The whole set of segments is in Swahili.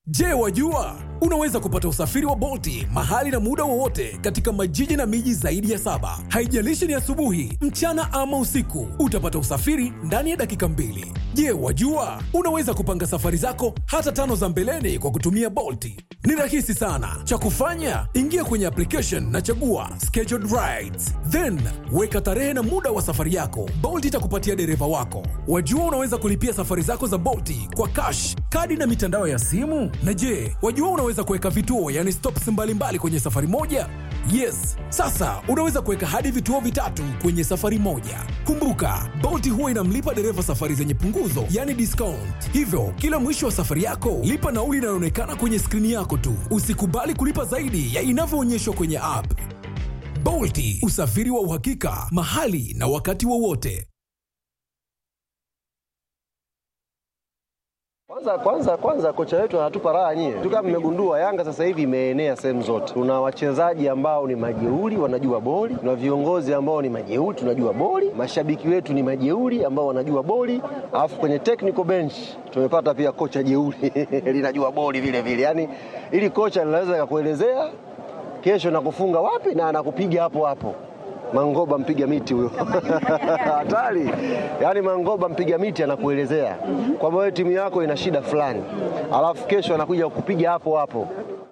Je, wajua unaweza kupata usafiri wa Bolti mahali na muda wowote katika majiji na miji zaidi ya saba. Haijalishi ni asubuhi, mchana ama usiku, utapata usafiri ndani ya dakika mbili. Je, wajua unaweza kupanga safari zako hata tano za mbeleni kwa kutumia Bolti? Ni rahisi sana. Cha kufanya, ingia kwenye application na chagua scheduled rides, then weka tarehe na muda wa safari yako. Bolt itakupatia dereva wako. Wajua unaweza kulipia safari zako za Bolti kwa cash, kadi na mitandao ya simu. Na je, wajua unaweza kuweka vituo, yani stops mbalimbali kwenye safari moja? Yes, sasa unaweza kuweka hadi vituo vitatu kwenye safari moja. Kumbuka, Bolt huwa inamlipa dereva safari zenye punguzo, yani discount. Hivyo, kila mwisho wa safari yako, lipa nauli inayoonekana kwenye skrini yako tu. Usikubali kulipa zaidi ya inavyoonyeshwa kwenye app. Bolt, usafiri wa uhakika, mahali na wakati wowote. Kwanza kwanza kwanza kocha wetu anatupa raha nyie. Tu kama mmegundua Yanga sasa hivi imeenea sehemu zote. Tuna wachezaji ambao ni majeuri wanajua boli, tuna viongozi ambao ni majeuri tunajua boli, mashabiki wetu ni majeuri ambao wanajua boli, alafu kwenye technical bench tumepata pia kocha jeuri linajua boli vile vile. Yaani ili kocha linaweza kakuelezea kesho nakufunga wapi na anakupiga hapo hapo. Mangoba mpiga miti huyo hatari. Yaani Mangoba mpiga miti anakuelezea kwamba wewe timu yako ina shida fulani, alafu kesho anakuja kukupiga hapo hapo.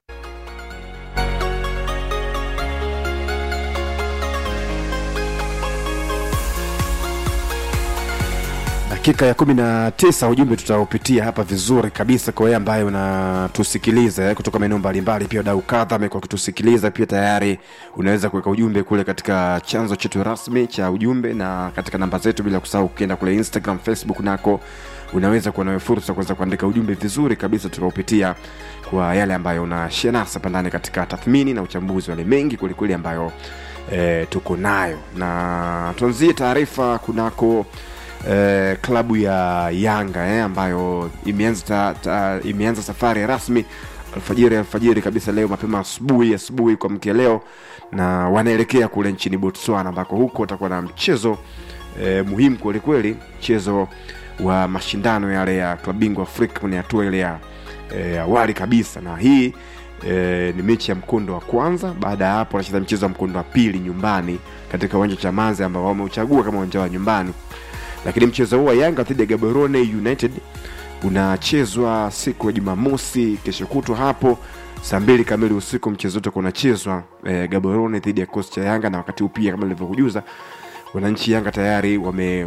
dakika ya kumi na tisa ujumbe tutaupitia hapa vizuri kabisa kwa wewe ambaye unatusikiliza eh, kutoka maeneo mbalimbali pia wadau kadha amekuwa akitusikiliza pia tayari unaweza kuweka ujumbe kule katika chanzo chetu rasmi cha ujumbe na katika namba zetu bila kusahau ukienda kule instagram facebook nako unaweza kuwa nawe fursa kuweza kuandika ujumbe vizuri kabisa tukaupitia kwa yale ambayo unashia nasi hapa ndani katika tathmini na uchambuzi wale mengi kwelikweli ambayo eh, tuko nayo na tuanzie taarifa kunako eh, klabu ya Yanga eh, ambayo imeanza, ta, ta, imeanza safari rasmi alfajiri alfajiri kabisa leo mapema asubuhi asubuhi kwa mkia leo na wanaelekea kule nchini Botswana ambako huko watakuwa na mchezo eh, muhimu kwelikweli mchezo wa mashindano yale ya klabu bingwa Afrika kwenye hatua ile ya eh, awali kabisa na hii E, ni mechi ya mkondo wa kwanza baada ya hapo wanacheza mchezo wa mkondo wa pili nyumbani katika uwanja wa chamazi ambao wameuchagua kama uwanja wa nyumbani lakini mchezo huu wa yanga dhidi ya gaborone united unachezwa siku ya jumamosi kesho kutwa hapo saa mbili kamili usiku mchezo wote unachezwa e, gaborone dhidi ya kosi cha yanga na wakati huu pia kama nilivyokujuza wananchi yanga tayari wame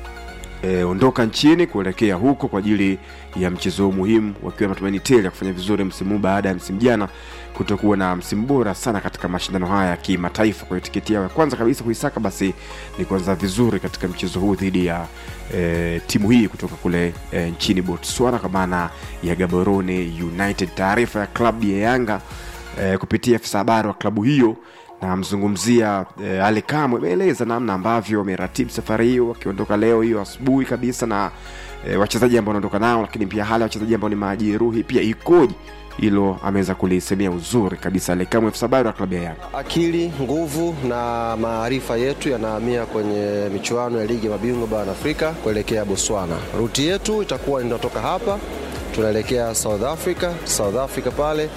e, ondoka nchini kuelekea huko kwa ajili ya mchezo huu muhimu wakiwa na matumaini tele ya kufanya vizuri msimu huu baada ya msimu jana kutokuwa na msimu bora sana katika mashindano haya ya kimataifa kwa hiyo tiketi yao ya kwanza kabisa kuisaka basi ni kuanza vizuri katika mchezo huu dhidi ya e, timu hii kutoka kule e, nchini botswana kwa maana ya gaborone united taarifa ya klabu ya yanga e, kupitia afisa habari wa klabu hiyo namzungumzia e, Ali Kamwe ameeleza namna ambavyo wameratibu safari hiyo wakiondoka leo hiyo asubuhi kabisa na e, wachezaji ambao wanaondoka nao, lakini pia hali ya wachezaji ambao ni majeruhi pia ikoje, hilo ameweza kulisemea uzuri kabisa Ali Kamwe, afisa habari wa klabu ya Yanga. Akili, nguvu na maarifa yetu yanahamia kwenye michuano ya ligi ya mabingwa barani Afrika kuelekea Botswana. Ruti yetu itakuwa inatoka hapa tunaelekea South Africa. South Africa pale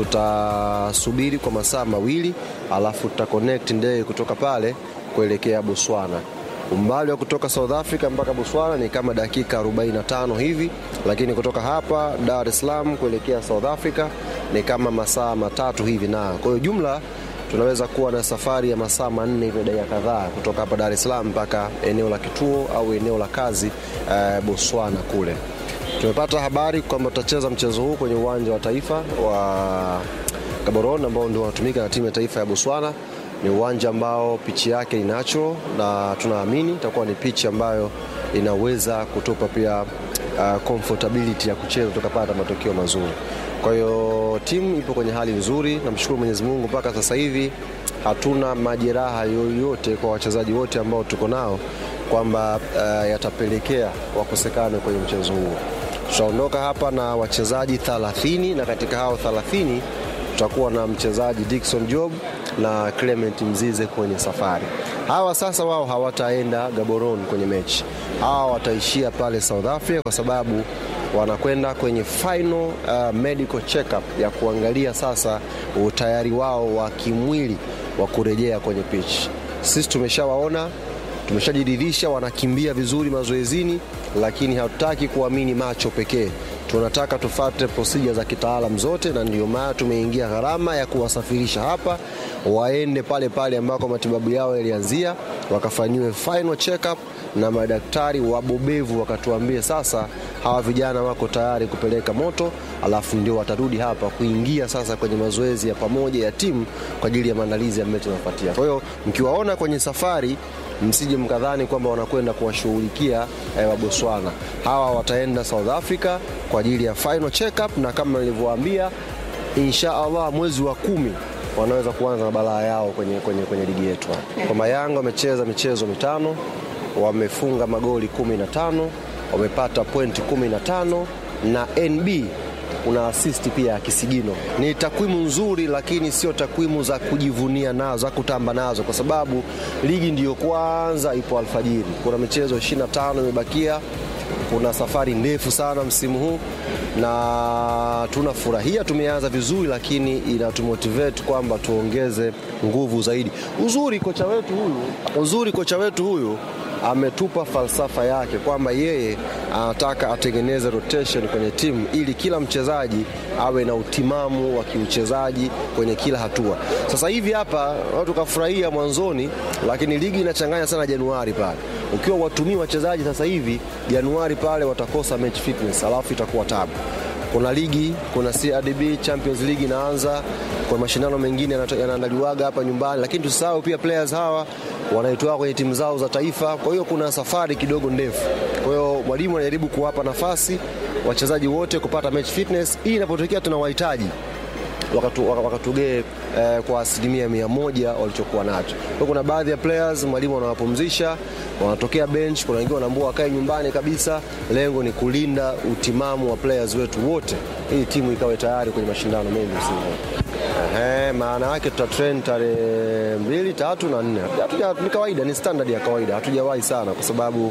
tutasubiri kwa masaa mawili, alafu tuta connect ndege kutoka pale kuelekea Botswana. Umbali wa kutoka South Africa mpaka Botswana ni kama dakika 45 hivi, lakini kutoka hapa Dar es Salaam kuelekea South Africa ni kama masaa matatu hivi, na kwa hiyo jumla tunaweza kuwa na safari ya masaa manne hivi dakika kadhaa kutoka hapa Dar es Salaam mpaka eneo la kituo au eneo la kazi eh, Botswana kule. Tumepata habari kwamba tutacheza mchezo huu kwenye uwanja wa taifa wa Gaborone ambao ndio unatumika na timu ya taifa ya Botswana. Ni uwanja ambao pichi yake ni natural na tunaamini itakuwa ni pichi ambayo inaweza kutupa pia uh, comfortability ya kucheza tukapata matokeo mazuri. Kwa hiyo timu ipo kwenye hali nzuri, namshukuru Mwenyezi Mungu mpaka sasa hivi hatuna majeraha yoyote kwa wachezaji wote ambao tuko nao kwamba uh, yatapelekea wakosekane kwenye mchezo huu. Tutaondoka hapa na wachezaji 30 na katika hao 30 tutakuwa na mchezaji Dickson Job na Clement Mzize kwenye safari. Hawa sasa wao hawataenda Gaborone kwenye mechi, hawa wataishia pale South Africa kwa sababu wanakwenda kwenye final uh, medical checkup ya kuangalia sasa utayari wao wa kimwili wa kurejea kwenye pitch. Sisi tumeshawaona tumeshajiridhisha wanakimbia vizuri mazoezini, lakini hatutaki kuamini macho pekee. Tunataka tufate procedure za kitaalam zote, na ndio maana tumeingia gharama ya kuwasafirisha hapa waende pale pale ambako matibabu yao yalianzia, wakafanyiwe final check-up na madaktari wabobevu wakatuambie sasa hawa vijana wako tayari kupeleka moto, alafu ndio watarudi hapa kuingia sasa kwenye mazoezi ya pamoja ya timu kwa ajili ya maandalizi ya mechi inayofuatia. Kwa hiyo mkiwaona kwenye safari msije mkadhani kwamba wanakwenda kuwashughulikia eh, wa Botswana. Hawa wataenda South Africa kwa ajili ya final check-up, na kama nilivyowaambia, insha Allah mwezi wa kumi wanaweza kuanza na balaa yao kwenye, kwenye, kwenye ligi yetu. Kwamba Yanga wamecheza michezo mitano, wamefunga magoli 15, wamepata pointi 15 na NB kuna assist pia ya kisigino. Ni takwimu nzuri, lakini sio takwimu za kujivunia nazo, za kutamba nazo, kwa sababu ligi ndiyo kwanza ipo alfajiri. Kuna michezo 25 imebakia, kuna safari ndefu sana msimu huu na tunafurahia tumeanza vizuri, lakini inatumotivate kwamba tuongeze nguvu zaidi. Uzuri kocha wetu huyu, uzuri kocha wetu huyu ametupa falsafa yake kwamba yeye anataka atengeneze rotation kwenye timu ili kila mchezaji awe na utimamu wa kiuchezaji kwenye kila hatua. Sasa hivi hapa watu kafurahia mwanzoni, lakini ligi inachanganya sana Januari pale. Ukiwa watumii wachezaji sasa hivi Januari pale watakosa match fitness, alafu itakuwa tabu. Kuna ligi, kuna CRDB Champions League inaanza, kuna mashindano mengine yanaandaliwaga hapa nyumbani, lakini tusahau pia players hawa wanaitoa kwenye timu zao za taifa. Kwa hiyo kuna safari kidogo ndefu. Kwa hiyo mwalimu anajaribu kuwapa nafasi wachezaji wote kupata match fitness, ili inapotokea tunawahitaji wakatugee eh, kwa asilimia mia moja walichokuwa nacho. Kwa kuna baadhi ya players mwalimu anawapumzisha, wanatokea bench, kuna wengine wanaambua wakae nyumbani kabisa. Lengo ni kulinda utimamu wa players wetu wote, ili timu ikawe tayari kwenye mashindano mengi msimu Ehe, maana yake tuta train tarehe mbili, tatu na nne. Ni kawaida, ni standard ya kawaida, hatujawahi sana kwa sababu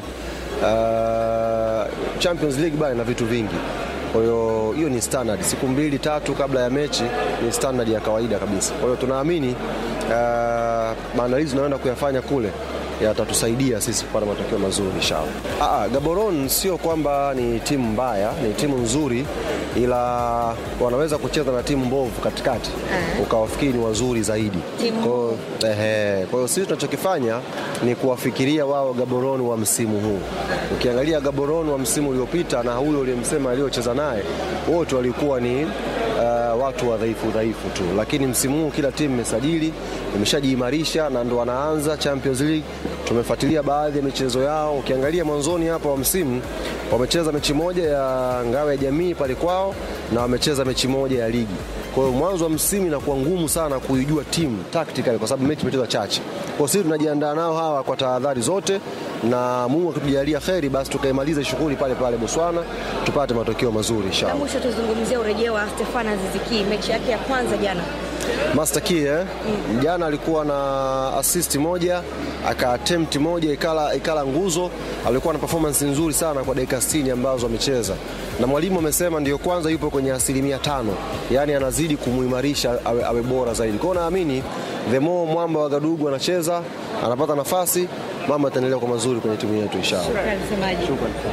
uh, Champions League bana na vitu vingi kwa hiyo hiyo ni standard, siku mbili tatu kabla ya mechi ni standard ya kawaida kabisa. Kwa hiyo tunaamini uh, maandalizi tunayoenda kuyafanya kule yatatusaidia sisi kupata matokeo mazuri inshallah. Ah, Gaborone sio kwamba ni timu mbaya, ni timu nzuri, ila wanaweza kucheza na timu mbovu katikati ukawafikiri ni wazuri zaidi. Kwa hiyo sisi tunachokifanya ni kuwafikiria wao Gaborone wa msimu huu. Ukiangalia Gaborone wa msimu uliopita na huyo uliyemsema aliyocheza naye, wote walikuwa ni uh, watu wadhaifu dhaifu tu, lakini msimu huu kila timu imesajili imeshajiimarisha na ndo wanaanza Champions League. Tumefuatilia baadhi ya michezo yao, ukiangalia mwanzoni hapa wa msimu wamecheza mechi moja ya ngao ya jamii pale kwao na wamecheza mechi moja ya ligi. Kwa hiyo mwanzo wa msimu inakuwa ngumu sana kuijua timu tactically kwa sababu mechi imecheza chache. Kwa sisi tunajiandaa nao hawa kwa tahadhari zote, na Mungu akitujalia kheri, basi tukaimaliza shughuli pale pale Botswana tupate matokeo mazuri inshallah. Mwisho tuzungumzie urejeo wa Stefan Aziziki, mechi yake ya kwanza jana. Master Key eh? Mm. Jana alikuwa na assist moja aka attempt moja ikala, ikala nguzo. Alikuwa na performance nzuri sana kwa dakika 60 ambazo amecheza, na mwalimu amesema ndio kwanza yupo kwenye asilimia tano, yaani anazidi kumuimarisha awe, awe bora zaidi. Kwa hiyo naamini the more mwamba wa Gadugu anacheza anapata nafasi, mambo yataendelea kwa mazuri kwenye timu yetu inshallah. Shukrani semaji.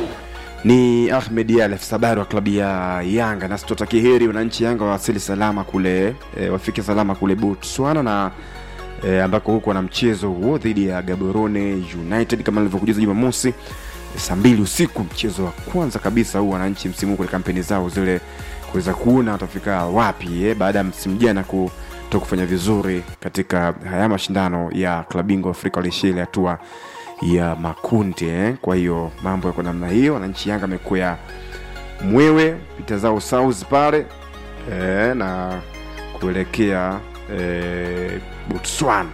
ni Ahmed Ally afisa habari wa klabu ya Yanga, na sitotaki heri wananchi Yanga wawasili salama kule e, wafike salama kule Botswana na e, ambako huko wana mchezo huo dhidi ya Gaborone United kama nilivyokujuza Jumamosi saa mbili usiku, mchezo wa kwanza kabisa huu wananchi msimu huu kwenye kampeni zao zile kuweza kuona watafika wapi eh, baada ya msimu jana kuto kufanya vizuri katika haya mashindano ya klabu bingwa Afrika waliishia ile hatua ya makundi eh. Kwa hiyo mambo yako namna hiyo, wananchi Yanga amekuya mwewe pita zao south pale eh, na kuelekea eh, Botswana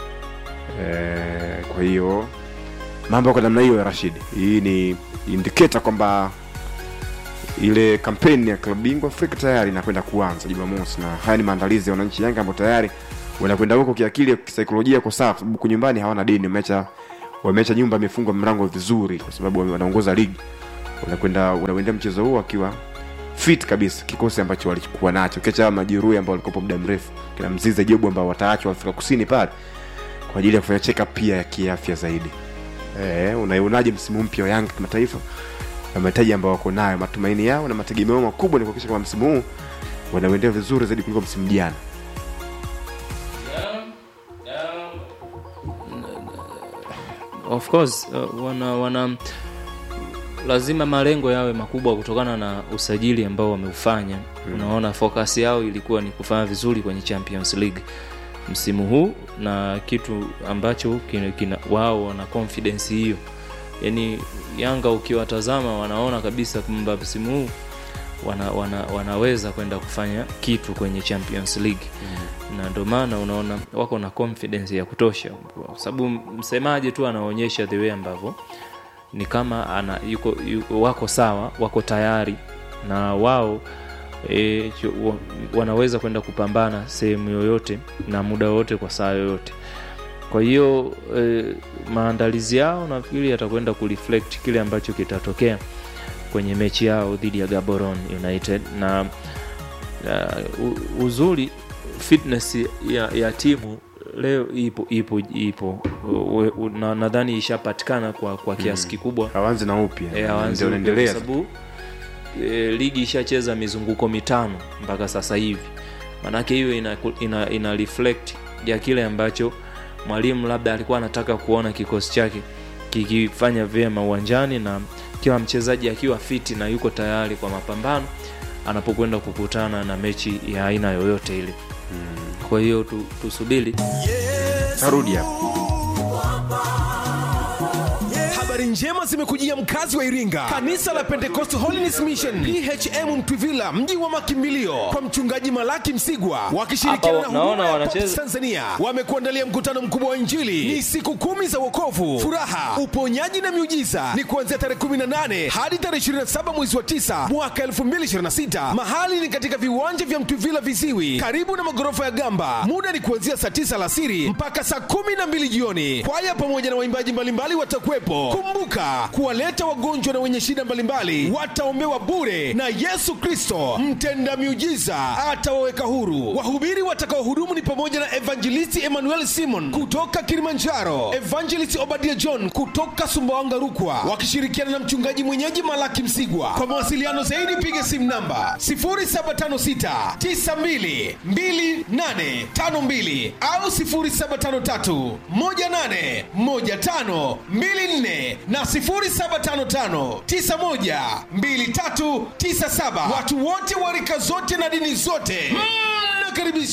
eh, kwa hiyo mambo yako namna hiyo ya Rashid. Hii ni indicator kwamba ile kampeni ya klabu bingwa Afrika tayari inakwenda kuanza Jumamosi, na haya ni maandalizi ya wananchi Yanga ambao tayari wanakwenda huko kiakili, kisaikolojia kwa sawa, kwa sababu kunyumbani hawana deni, wameacha wameacha nyumba imefungwa mlango vizuri, kwa sababu wanaongoza ligi unakwenda unauendea mchezo huo akiwa fit kabisa kikosi ambacho walikuwa nacho ukiacha majeruhi ambao walikuwepo muda mrefu kina mzize jobu ambao wataachwa afrika kusini pale kwa ajili ya kufanya check up pia ya kiafya zaidi e, unaionaje msimu mpya wa yanga kimataifa na mahitaji ambao wako nayo matumaini yao na mategemeo makubwa ni kuhakikisha kwamba msimu huu wanauendea vizuri zaidi kuliko msimu jana of course uh, wana, wana lazima malengo yawe makubwa kutokana na usajili ambao wameufanya mm. unaona focus yao ilikuwa ni kufanya vizuri kwenye champions league msimu huu na kitu ambacho kina, kina, wao wana confidence hiyo yaani yanga ukiwatazama wanaona kabisa kwamba msimu huu wana, wana, wanaweza kwenda kufanya kitu kwenye champions league mm. na ndio maana unaona wako na confidence ya kutosha kwa sababu msemaji tu anaonyesha the way ambavyo ni kama ana, yuko, yuko, wako sawa wako tayari na wao e, chu- wa- wanaweza kwenda kupambana sehemu yoyote na muda wowote kwa saa yoyote kwa hiyo e, maandalizi yao nafikiri yatakwenda kureflect kile ambacho kitatokea kwenye mechi yao dhidi ya gaboron united na uh, u- uzuri fitness ya, ya timu leo ipo ipo ipo U- u- na nadhani ishapatikana kwa, kwa kiasi kikubwa hawanzi na upya Eh, hawaanzi ndio upya unaendelea kwa sababu e, ligi ishacheza mizunguko mitano mpaka sasa hivi manake hiyo ina, ina, ina reflect ya kile ambacho mwalimu labda alikuwa anataka kuona kikosi chake kikifanya vyema uwanjani na kila mchezaji akiwa fiti na yuko tayari kwa mapambano anapokwenda kukutana na mechi ya aina yoyote ile mm. kwa hiyo tu, tusubiri tarudi hapo habari njema zimekujia mkazi wa iringa kanisa la pentecost holiness mission phm mtwivila mji wa makimbilio kwa mchungaji malaki msigwa wakishirikiana na Hapa naona huduma ya wanacheza. Pops tanzania wamekuandalia mkutano mkubwa wa injili ni siku kumi za wokovu furaha uponyaji na miujiza ni kuanzia tarehe 18 hadi tarehe 27 mwezi wa 9 mwaka 2026 mahali ni katika viwanja vya mtwivila viziwi karibu na magorofa ya gamba muda ni kuanzia saa 9 alasiri mpaka saa 12 jioni kwaya pamoja na waimbaji mbalimbali watakuwepo kumbuka kuwaleta wagonjwa na wenye shida mbalimbali wataombewa bure na yesu kristo mtenda miujiza atawaweka huru wahubiri watakaohudumu ni pamoja na evangelisti emmanuel simon kutoka kilimanjaro evangelist obadia john kutoka sumbawanga rukwa wakishirikiana na mchungaji mwenyeji malaki msigwa kwa mawasiliano zaidi piga simu namba 0756 92 2852 au 0753 18 15 24 na 0755 91 2397 watu wote wa rika zote na dini zote mnakaribishwa